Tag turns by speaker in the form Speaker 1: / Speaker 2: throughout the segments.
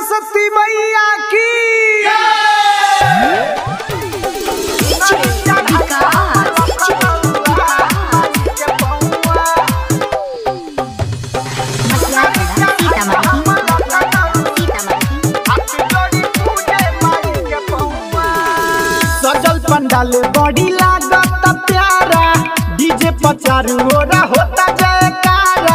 Speaker 1: सरस्वती मैया की सजल पंडाल बड़ी लागत प्यारा डीजे पर चारू ओरा होता जयकारा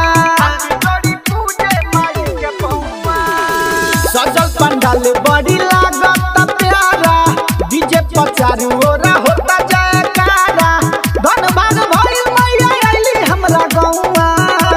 Speaker 1: सजल पंडाल बड़ी लागत प्यारा डीजे पर चारू ओरा होता जयकारा धन भाग भइल मैया आइली हमरा गौआ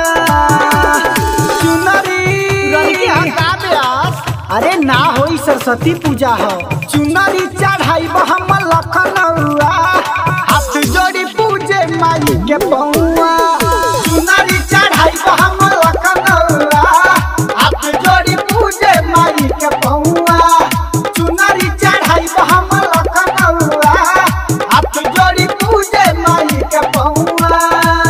Speaker 1: चुनरी रंगी हका ब्यास अरे ना होई सरस्वती पूजा हो चुनरी चढ़ाई हम लखनऊआ हाथ जोड़ी पूजे माई के पौआ चुनरी चढ़ाई हम लखनऊआ हाथ जोड़ी पूजे माई के पौआ चुनरी चढ़ाई हम लखनऊआ हाथ जोड़ी पूजे माई के पौआ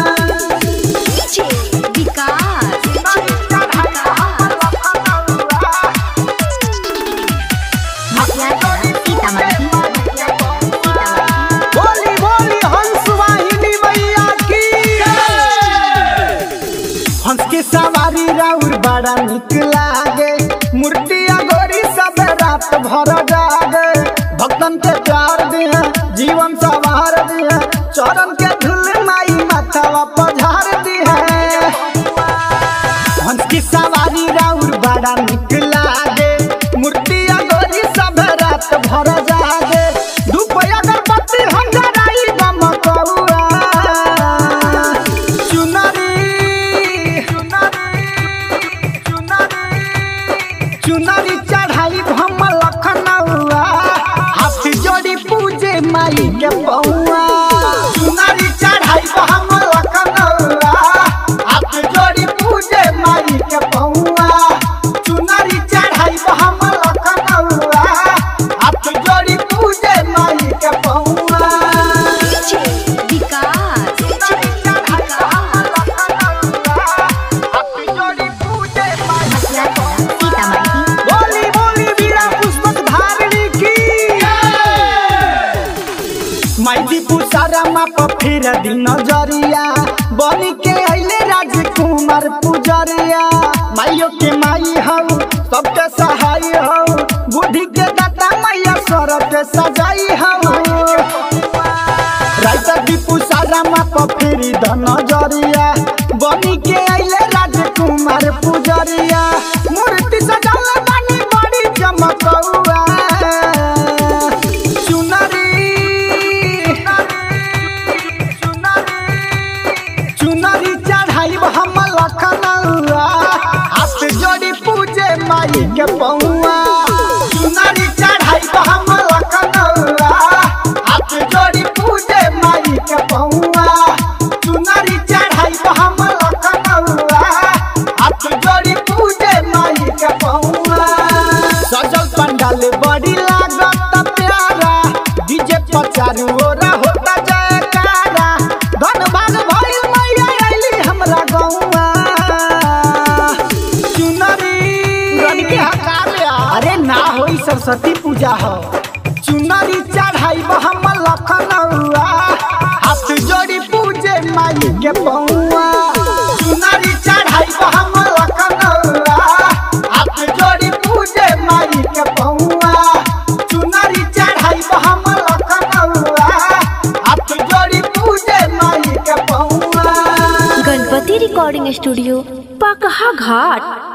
Speaker 1: बोली बोली हंस वाहिनी मैया की हंस के सवारी राउर बड़ा निक लागे मूर्ति अगोरी सब रात भर जागे भक्तन के प्यार दिया जीवन सवार दिया चरण के धुल माई माथावा पधार दिया हंस की सवारी राउर बड़ा निक लागे मूर्ति अगोरी सब रात भर जागे धूप अगरबत्ती हम जराई बम कौआ चुनरी चुनरी चढ़ाई हम लखनऊआ हाथ जोड़ी पूजे माई के पौआ चुनरी चढ़ाई हम लखनऊआ हाथ जोड़ी पूजे माई के पौआ चुनरी चढ़ाई हम लखनऊआ हाथ जोड़ी पूजे माई के पौआ बोली बोली वीरा पुष्पक धारणी की माइदी पुसारा माप फिर दिन नजरिया बनी के अइले राजकुमार पुजरिया माइयो के माई हऊ सबके सहाय हऊ बुद्धि के दाता मैया सर के सजाई हऊ राइता दीपू सारा माप फेरी द नजरिया बनी के अइले राजकुमार पुजरिया मूर्ति सजाला बानी बड़ी चमकौआ चुनरी चुनरी चढ़ाई हम लखनऊआ हाथ जोड़ी पूजे माई के पौआ चुनरी चढ़ाई हम लखनऊआ हाथ जोड़ी पूजे माई के पौआ चुनरी चढ़ाई हम लखनऊआ हाथ जोड़ी पूजे माई के पौआ सजल पंडाल बड़ी लागत प्यारा डीजे पर चारू ओरा होता जयकारा धन भाग भइल मैया आइली हमरा गौआ चुनरी रनके हकाले अरे ना होई सरस्वती पूजा हो चुनरी चढ़ाई हम लखनऊआ हाथ जोड़ी पूजे माई के पौआ चुनरी चढ़ाई हम लखनऊआ हाथ जोड़ी पूजे माई के पौआ चुनरी चढ़ाई हम लखनऊआ हाथ जोड़ी पूजे माई के पौआ
Speaker 2: गणपति रिकॉर्डिंग स्टूडियो पकहा घाट